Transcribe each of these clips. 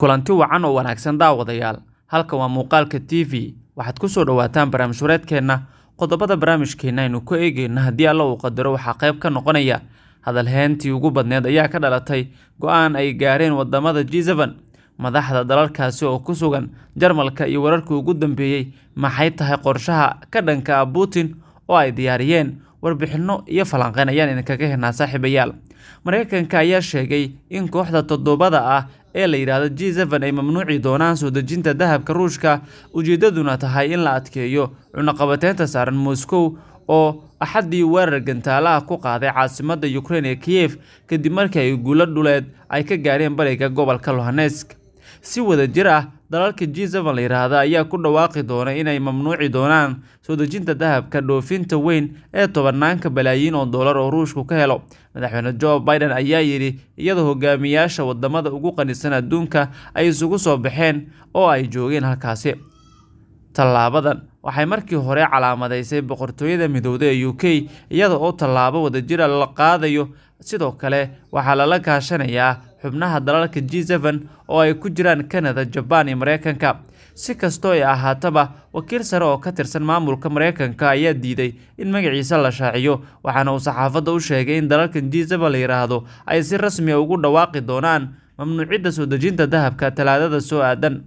kulanti wacan oo wanaagsan daawadayaal halkan waa muuqaalka t v waxaad ku soo dhowaataan barnaamij wareedkeenna qodobada barnaamijkeenna aynu ku eegeyno haddii alla uu qadaro waxaa qayb ka noqonaya hadalheentii ugu badneed ayaa ka dhalatay go-aan ay gaareen wadamada g seven madaxda dalalkaasi oo ku sugan jarmalka iyo wararkii ugu dambeeyey maxay tahay qorshaha ka dhanka ah putin oo ay diyaariyeen warbixinno iyo falanqeyn ayaan idinkaga helnaa saaxiibayaal mareykanka ayaa sheegay in kooxda toddobada ah ee la yidhaahdo g seven ay mamnuuci doonaan soo dejinta dahabka ruushka ujeedaduna tahay in la adkeeyo cunaqabateynta saaran moscow oo axaddii weerar gantaalaha ku qaaday caasimada ukrain ee kiyef kadib markii ay guulo dhuleed ay ka gaareen bariga gobolka lohanesk si wada jir ah dalalka g seven la yidhaahda ayaa ku dhawaaqi doona inay mamnuuci doonaan soo dejinta dahabka dhoofinta weyn ee tobanaanka balaayiin oo dollar oo ruushku ka helo madaxweyne joe biden ayaa yidhi iyadoo hogaamiyaasha wadamada ugu qanisan adduunka ay isugu soo baxeen oo ay joogeen halkaasi tallaabadan waxay markii hore calaamadaysay boqortooyada midowda ee u k iyada oo tallaabo wadajira la qaadayo sidoo kale waxaa lala kaashanayaa xubnaha dalalka g seven oo ay ku jiraan canada jabaan iyo mareykanka si kastoo ay ahaataba wakiil sare oo ka tirsan maamulka mareykanka ayaa diiday in magaciisa la shaaciyo waxaana uu saxaafadda u sheegay in dalalka g seven la yidhaahdo ay si rasmiya ugu dhawaaqi doonaan mamnuucidda soo dejinta dahabka talaadada soo aadan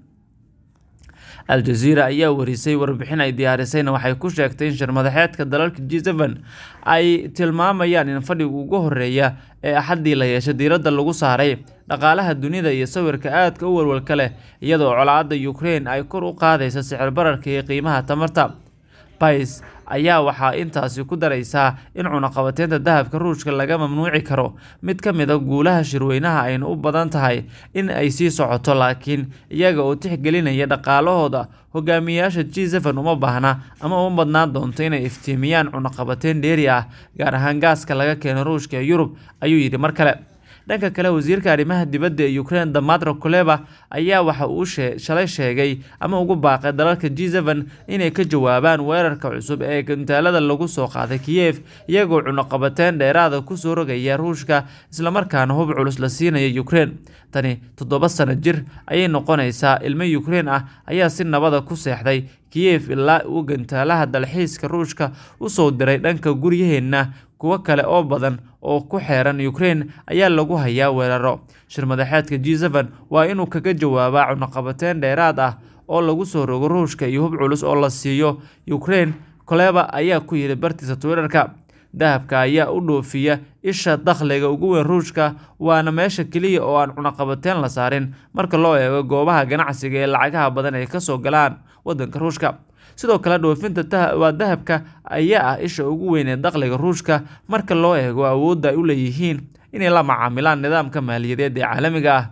al-jazeera ayaa warisay warbixin ay diyaarisayna waxay ku sheegtay in shirmadaxeedka dalalka g seven ay tilmaamayaan in fadhiga ugu horeeya ee axaddii la yeeshay diiradda lagu saaray dhaqaalaha dunida iyo sawirka aadka u walwalka leh iyadoo colaadda ukrain ay kor u qaadaysa sicir bararka iyo qiimaha tamarta bais ayaa waxaa intaasi ku daraysaa in cunaqabateynta dahabka ruushka laga mamnuuci karo mid ka mid a guulaha shirweynaha ayna u badan tahay in ay sii socoto laakiin iyaga oo tixgelinaya dhaqaalahooda hogaamiyayaasha g seven uma baahna ama uma badnaan doonto inay iftiimiyaan cunaqabateyn dheeri ah gaar ahaan gaaska laga keeno ruushka ee yurub ayuu yidhi mar kale dhanka kale wasiirka arrimaha dibadda ee ukrain damatro kuleba ayaa waxa uu shalay sheegay ama ugu baaqay dalalka g seven inay ka jawaabaan weerarka cusub ee gantaalada lagu soo qaaday kiyef iyagoo cunaqabateyn dheeraada kusoo rogaya ruushka islamarkaana hub culus la siinaya ukrain tani toddoba sano jir ayay noqonaysaa ilmo ukrain ah ayaa si nabada ku seexday kiyef ilaa uu gantaalaha dalxiiska ruushka usoo diray dhanka guryaheenna kuwo kale oo badan oo ku xeeran ukrain ayaa lagu hayaa weeraro shirmadaxeedka g seven waa inuu kaga jawaabaa cunaqabateyn dheeraad ah oo lagu soo rogo ruushka iyo hub culus oo la siiyo ukrain koleba ayaa ku yidhi bartiisa twitterka dahabka ayaa u dhoofiya isha dakhliga ugu weyn ruushka waana meesha keliya oo aan cunaqabateyn la saarin marka loo eego goobaha ganacsiga ee lacagaha badan ay kasoo galaan wadanka ruushka sidoo kale dhoofinta waa dahabka ayaa ah isha ugu weyn ee dakhliga ruushka marka loo eego awoodda ay u leeyihiin inay la macaamilaan nidaamka maaliyadeed ee caalamiga ah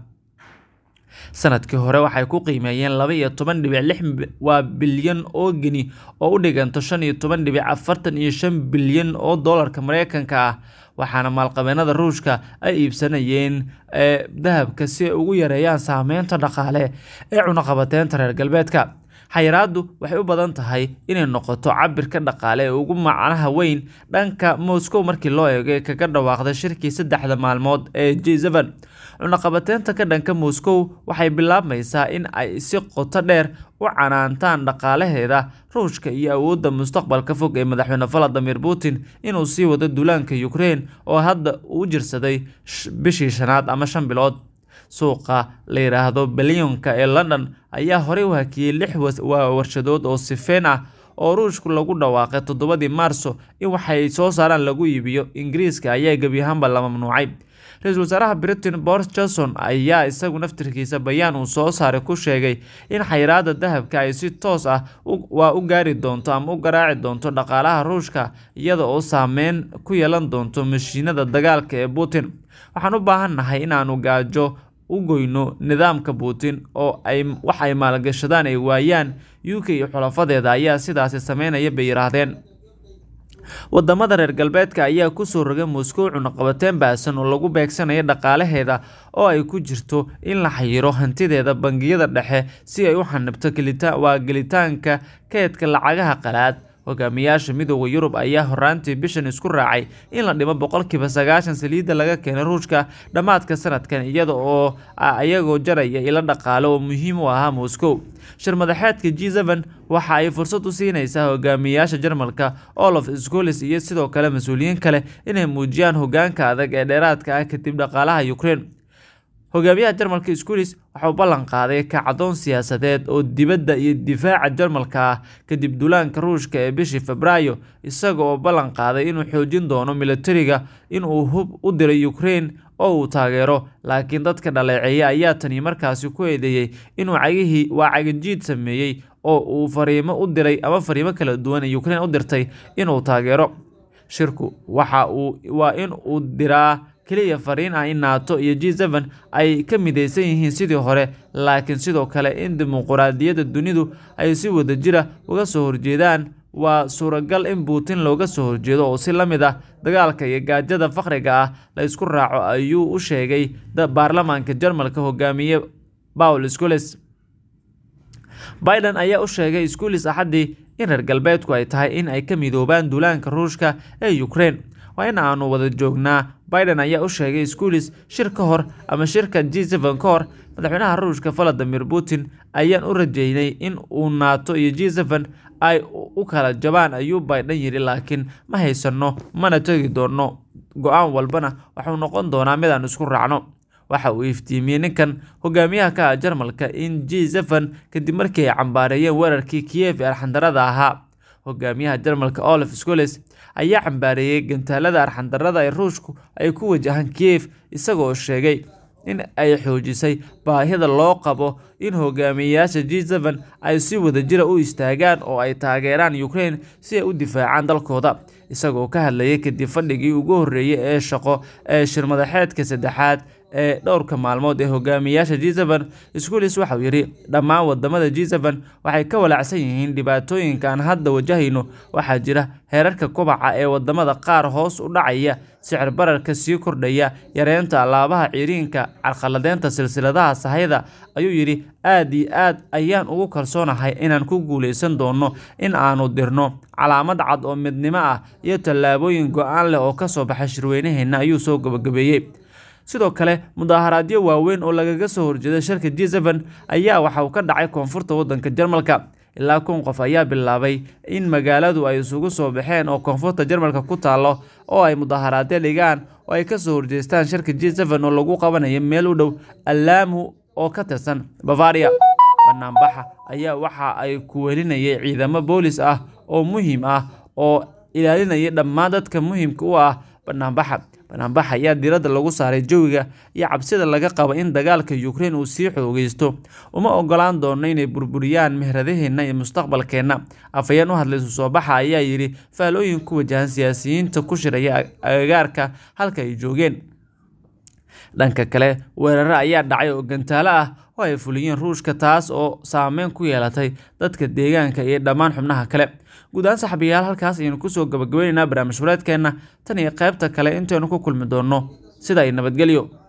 sanadkii hore waxay ku qiimeeyeen laba iyo toban dhibic lix waa bilyan oo geni oo u dhiganto shan iyo toban dhibic afartan iyo shan bilyan oo doolarka mareykanka ah waxaana maalqabeenada ruushka ay iibsanayeen dahabka si ay ugu yareeyaan saameynta dhaqaale ee cunaqabateynta reer galbeedka xayiraaddu waxay u badan tahay inay noqoto cabirka dhaqaale ee ugu macnaha weyn dhanka moscow markii loo eego ee kaga dhawaaqday shirkii saddexda maalmood ee g seven cunaqabateynta ka dhanka moscow waxay bilaabmaysaa in ay si qoto dheer u canaantaan dhaqaalaheeda ruushka iyo awoodda mustaqbalka fog ee madaxweyne valadimir putin inuu sii wado duulaanka ukrain oo hadda uu jirsaday bishii shanaad ama shan bilood suuqa la yidhaahdo balyonka ee london ayaa horey u hakiyey lix warshadood oo sifeen ah oo ruushku lagu dhawaaqay toddobadii maarso in waxay soo saaraan lagu iibiyo ingiriiska ayaa gebi ahaanba la mamnuucay ra-iisul wasaaraha britain boris johnson ayaa isagu naftirkiisa bayaan uu soo saaray ku sheegay in xayiraada dahabka ay si toos ah waa u gaari doonto ama u garaaci doonto dhaqaalaha ruushka iyada oo saameyn ku yeelan doonto mashiinada dagaalka ee putin waxaan u baahan nahay inaanu gaajo u goyno nidaamka putin oo ay wax ay maalgashadaan ay waayaan u k iyo xulafadeeda ayaa sidaasi sameynaya bay yidhaahdeen wadamada reer galbeedka ayaa kusoo rogay moscow cunaqabateyn baasan oo lagu beegsanayo dhaqaalaheeda oo ay ku jirto in la xayiro hantideeda bangiyada dhexe si ay u xanibto waa gelitaanka keedka lacagaha qalaad hogaamiyaasha midooda yurub ayaa horaantii bishan isku raacay in la dhimo boqolkiiba sagaashan saliidda laga keenay ruushka dhammaadka sanadkan iyada oo iyagoo jaraya ilo dhaqaale oo muhiim u ahaa moscow shir madaxeedka g seven waxa ay fursad u siinaysaa hogaamiyaasha jarmalka olof scolis iyo sidoo kale mas-uuliyiin kale inay muujiyaan hogaanka adag ee dheeraadka ah kadib dhaqaalaha ukraine hogaamiyaha jarmalka scolis waxauu ballan qaaday kacdoon siyaasadeed oo dibadda iyo difaaca jarmalka ah kadib duulaanka ruushka ee bishii febraayo isaga oo ballan qaaday inuu xoojin doono militariga inuu hub u diray ukraine oo uu taageero laakiin dadka dhaleeceeya ayaa tani markaasi ku eedeeyey inuu cagihii waa cagajiid sameeyey oo uu fariimo u diray ama fariimo kala duwan ee ukraine u dirtay inuu taageero shirku waxa uu waa in uu diraa keliya fariin ah in nato iyo g seven ay ka midaysan yihiin sidii hore laakiin sidoo kale in dimuquraadiyadda dunidu ay si wada jira uga soo horjeedaan waa suuragal in putin looga soo horjeedo oo si la mid ah dagaalka iyo gaajada fakhriga ah la isku raaco ayuu u sheegay baarlamaanka jarmalka hogaamiye paul scoles biden ayaa u sheegay scolis axaddii in reer galbeedku ay tahay in ay ka midoobaan duulaanka ruushka ee ukraine waa in aanu wada joognaa biden ayaa u sheegay scolis shir ka hor ama shirka g seven ka hor madaxweynaha ruushka valadimir putin ayaan u rajeynay in uu nato iyo g seven ay u kala jabaan ayuu biden yidhi laakiin ma haysano mana tegi doono go-aan walbana waxuu noqon doonaa mid aan isku raacno waxa uu iftiimiyey ninkan hogaamiyaha ka ah jarmalka in g seven kadib markii ay cambaareeyeen weerarkii kiev ee arxandarada ahaa hogaamiyaha jarmalka olaf scoles ayaa cambaareeyey gantaalada arxandarada ee ruushku ay ku wajahaan kiev isagoo sheegay in ay xoojisay baahida loo qabo in hogaamiyeyaasha g seven ay si wadajira u istaagaan oo ay taageeraan ukraine si ay u difaacaan dalkooda isagoo ka hadlayay kadib fadhigii ugu horreeyey ee shaqo ee shirmadaxeedka saddexaad ee dhowrka maalmood ee hogaamiyaasha g seven scolis waxauu yidhi dhammaan wadamada g seven waxay ka walaacsan yihiin dhibaatooyinka aan hadda wajahayno waxaa jira heerarka kobaca ee wadamada qaar hoos u dhacaya sicir bararka sii kordhaya yareynta alaabaha ciriinka carqaladeynta silsiladaha sahayda ayuu yidhi aad iyo aad ayaan ugu kalsoonahay inaan ku guuleysan doono in aanu dirno calaamad cad oo midnimo ah iyo tallaabooyin go-aan leh oo kasoo baxay shirweynaheenna ayuu soo gabagabeeyey sidoo kale mudaaharaadyo waaweyn oo lagaga soo horjeeda shirka g seven ayaa waxa uu ka dhacay koonfurta waddanka jarmalka ilaa kun qof ayaa bilaabay in magaaladu ay isugu soo baxeen oo koonfurta jarmalka ku taalo oo ay mudaaharaadyo dhigaan oo ay kasoo horjeestaan shirka g seven oo lagu qabanayo meel u dhow alaamu oo ka tirsan bavaria banaanbaxa ayaa waxa ay ku welinayay ciidamo boolis ah oo muhiim ah oo ilaalinaya dhammaan dadka muhiimka u ah banaanbaxa banaanbax ayaa diiradda lagu saaray jawiga iyo cabsida laga qabo in dagaalka ukraine uu sii xoogeysto uma ogolaan doono inay burburiyaan mehradaheenna iyo mustaqbalkeenna afhayeen u hadlay soo baxa ayaa yidhi faalooyin ku wajahan siyaasiyiinta ku shiraya agagaarka halka ay joogeen dhanka kale weeraro ayaa dhacay oo gantaalo ah oo ay fuliyeen ruushka taas oo saameyn ku yeelatay dadka deegaanka iyo dhammaan xubnaha kale guud ahaan saxabiyaal halkaas ayaynu kusoo gabagabaynaynaa barnaamij wareedkeenna tan iyo qaybta kale intaynu ku kulmi doonno sida ay nabadgelyo